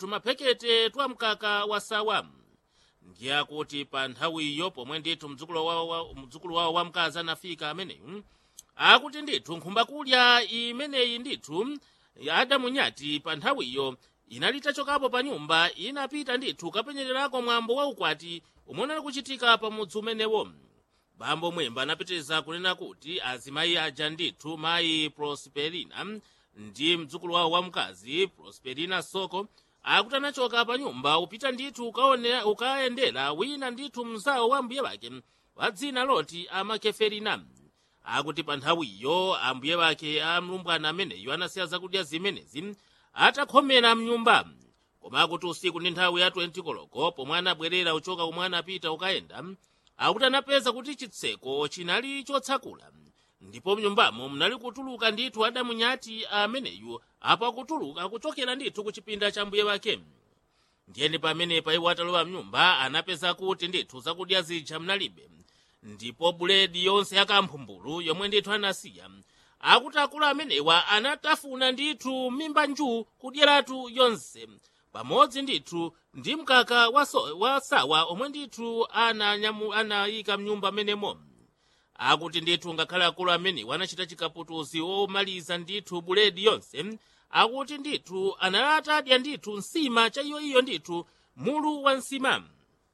tumaphekete twa mkaka wa sawa ndiye akuti pa nthawiyo pomwe ndithu mdzukulu wawo wa- mdzukulu wawo wamkazi anafika ameneyu akuti ndithu nkhumbakulya imeneyi ndithu adamunyati pa nthawiyo inali itachokapo pa nyumba inapita ndithu kapenyererako mwambo wa ukwati umwe unali kuchitika pa mudzi umenewo bambo mwemba anapitiriza kunena kuti azimayi aja ndithu mayi prosperina ndi mdzukulu wawo wamkazi prosperina soko akuti anachoka pa nyumba upita ndithu ukaone- ukayendera wina ndithu mzawo wa mbuye wake wa dzina loti amakeferina akuti pa nthawiyo ambuye wake a mlumbwana ameneyo anasiya zakudya zimenezi atakhomera mnyumba koma akuti usiku ndi nthawi ya 20 koloko pomwe anabwerera uchoka kumwe anapita ukayenda akuti anapeza kuti chitseko chinali chotsakula ndipo mnyumbamo munali kutuluka ndithu adamunyati ameneyu apo akutuluka kuchokera ndithu ku chipinda cha mbuye wake ndiyeni pamenepa iwo atalowa mnyumba anapeza kuti ndithu zakudya zija mnalibe ndipo buledi yonse yakamphumbulo yomwe ndithu anasiya akuti akulu amenewa anatafuna ndithu mimba nju kudyeratu yonse pamodzi ndithu ndi mkaka wa, so, wa sawa omwe ndithu ananyamu- anayika mnyumba amenemo akuti ndithu ngakhale akulu amenewa anachita chikaputuzi omaliza ndithu buledi yonse akuti ndithu analata adya ndithu nsima cha iyoiyo ndithu mulu wa nsima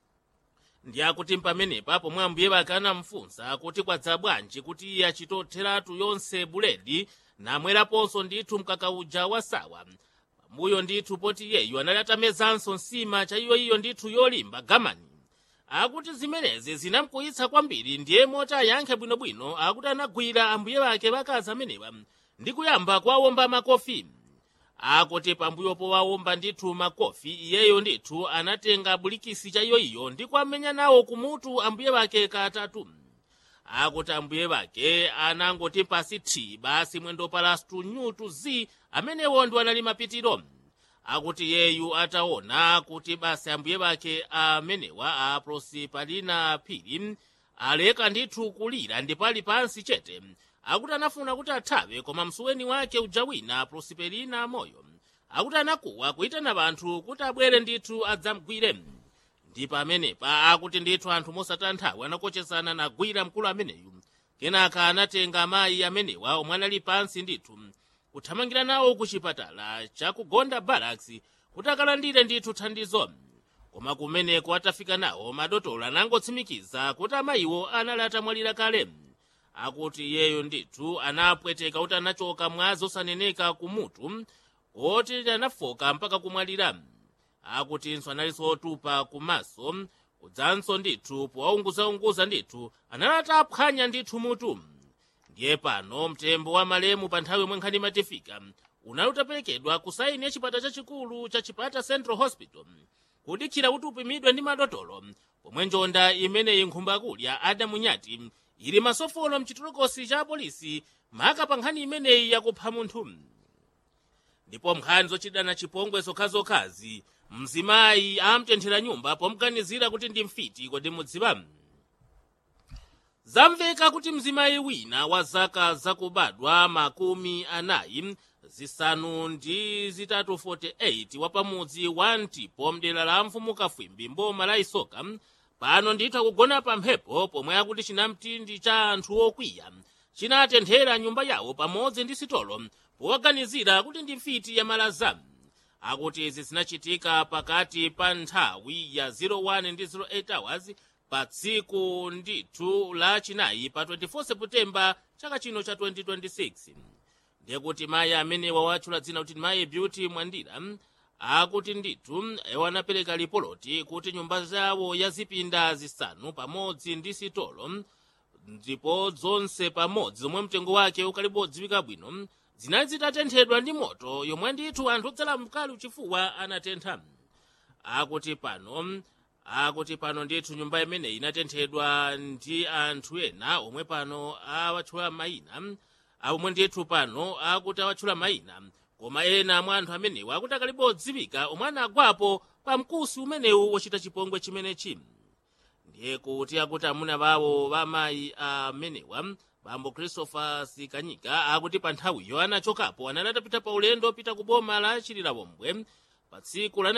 ndi akuti pamenepa pomwe ambuye wake anamfunsa kuti kwadza bwanji kuti iye achitotheratu yonse buledi namweraponso ndithu mkaka uja wa sawa pambuyo ndithu poti iyeyu anali atamezanso nsima cha iyoiyo ndithu yolimba gamani akuti zimenezi zinamkuyitsa kwambiri ndiye moti ayankhe bwinobwino akuti anagwira ambuye wake wakazi amenewa ndi kuyamba kuwawomba makofi akuti pambuyo powawomba ndithu makofi iyeyo ndithu anatenga bulikisi cha iyoiyo ndi kuamenya nawo kumutu ambuye wake katatu akuti ambuye wake anangoti pasi thi basi mwendo palastu nyutu zi amenewo ndi anali mapitiro akuti yeyu ataona kuti basi ambuye wake amenewa a prosipalina phiri aleka ndithu kulira ndipo ali pansi chete akuti anafuna kuti athawe koma msuweni wake uja wina prosperina moyo akuti anakuwa kuyitana anthu kuti abwere ndithu adzamgwire ndi pamenepa akuti ndithu anthu mosataya nthawi anakochesana nagwira mkulu ameneyu kenaka anatenga amayi amenewa omwe anali pansi ndithu kuthamangira nawo ku chipatala chakugonda barracks kuti akalandire ndithu thandizo koma kumeneko atafika nawo madotolo anangotsimikiza kuti amayiwo anali atamwalira kale akuti iyeyo ndithu anapweteka kuti anachoka mwazi osaneneka kumutu koti anafoka mpaka kumwalira akutinso analinso otupa kumaso kudzanso ndithu powaunguzaunguza ndithu analata aphwanya ndithu mutu ndiye pano mtembo wa malemu pa nthawi yomwe nkhani imatifika unali utaperekedwa ku saini ya chipata chachikulu cha chipata central hospital kudikira kuti upimidwe ndi madotolo pomwe njonda imeneyi nkhumbakulya adamunyati ili masofolo mchitolokosi cha apolisi maka pa nkhani imeneyi yakupha munthu ndipo nkhani zochitana chipongwe zokhazokhazi mzimayi amtenthera nyumba pomganizira kuti ndi mfiti kodi mudziwa zamveka kuti mzimayi wina wa zaka zakubadwa makumi anayi zisanu ndi zitatu 48 wa pamudzi wa ntipo mdera la mfumu kafwimbi mboma la isoka pano ndithu akugona pa mphepo pomwe akuti chinamtindi cha anthu okwiya chinatenthera nyumba yawo pamodzi ndi sitolo powaganizira kuti ndi mfiti ya malaza akuti izi zinachitika pakati pa nthawi ya 01 ndi 08 hours pa tsiku ndithu la chinayi pa 24 seputembala chaka chino cha 2026 ndiye kuti mayi amenewa watchula dzina kuti mayi beauty mwandira akuti ndithu iwo anapereka lipoloti kuti nyumba zawo yazipinda zisanu pamodzi ndi sitolo ndipo zonse pamodzi zomwe mtengo wake ukalipo odziwika bwino zinali zitatenthedwa ndi moto yomwe ndithu anthu odzala mkali uchifuwa anatentha akuti pano akuti pano ndithu nyumba imeneyi inatenthedwa ndi anthu ena omwe pano awatchula mayina omwe ndithu pano akuti awatchula mayina koma ena mwa anthu amenewa akuti akalipo odziwika omwe anagwapo pa mkusi umenewu wochita chipongwe chimenechi ndiye kuti akuti amuna bawo bamayi amenewa bambo christopher sikanyika akuti pa nthawiyo anachokapo anali atapita pa ulendo pita ku boma la chililawombwe pa tsiku la